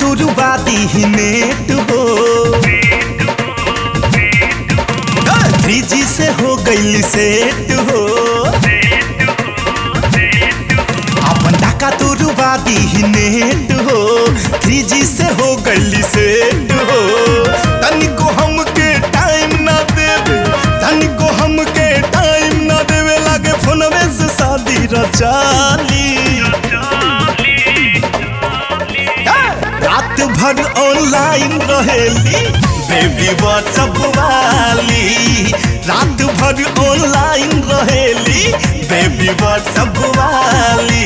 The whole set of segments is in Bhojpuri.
तुरवा दी नेट हो थ्री जी से हो गई सेट हो अपन डाका तुरवा दी नेट हो थ्री जी से हो गई सेट हो तनिको हमके टाइम ना देवे तनिको हमके टाइम ना देवे लागे फोनवे से शादी रचाली रात भर ऑनलाइन रहेली बेबी व्हाट्सअप वाली रात भर ऑनलाइन रहेली बेबी व्हाट्सअप वाली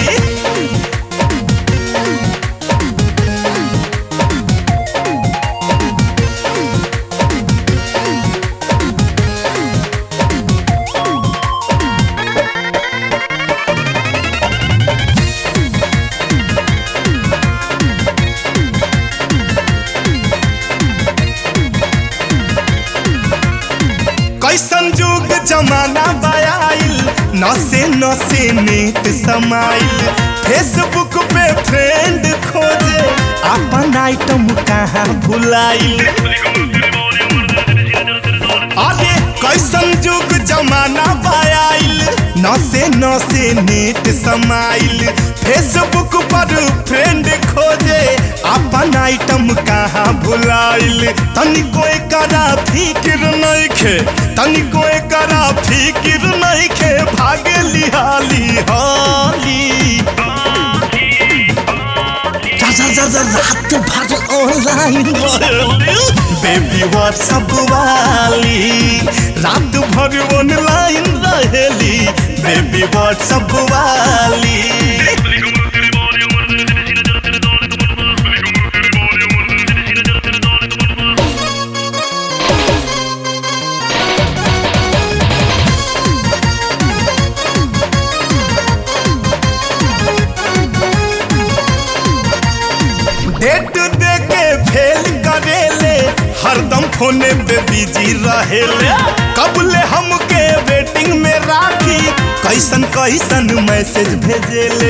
कैसन जुग जमाना बयाइल नसे नसे नेट समाइल फेसबुक पे फ्रेंड खोजे अपन आइटम कहाँ भुलाइल अरे कैसन जुग जमाना बयाइल नसे नसे नेट समाइल फेसबुक पर फ्रेंड खोजे अपन आइटम कहाँ भुलाइल तनिको एकरा फिक्र नइखे तनिको एकरा फिक्र नइखे भागे लिहाली हाली जा जा जा जा रात भर ऑनलाइन बेबी व्हाट्सअप वाली रात भर ऑनलाइन रहेली बेबी व्हाट्सअप वाली डेट दे के फेल करेले हरदम फोने पे बिजी रहेले कबले हमके वेटिंग में राखी कैसन कैसन मैसेज भेजेले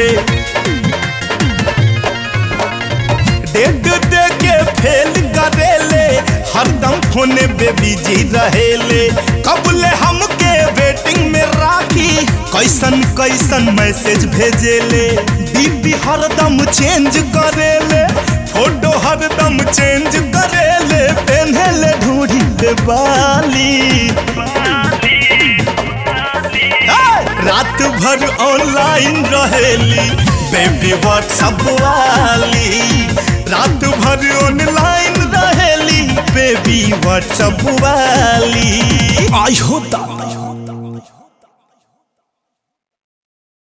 डेट दे के फेल करेले हरदम फोने पे बिजी रहेले कबले हमके वेटिंग में राखी कैसन कैसन मैसेज भेजेले डीपी हरदम चेंज करेले फोटो हरदम चेंज करेले पेन्हेले ढूढ़ी पे बाली रात भर ऑनलाइन रहेली बेबी व्हाट्सअप वाली रात भर ऑनलाइन रहेली बेबी व्हाट्सअप वाली आई हो दादा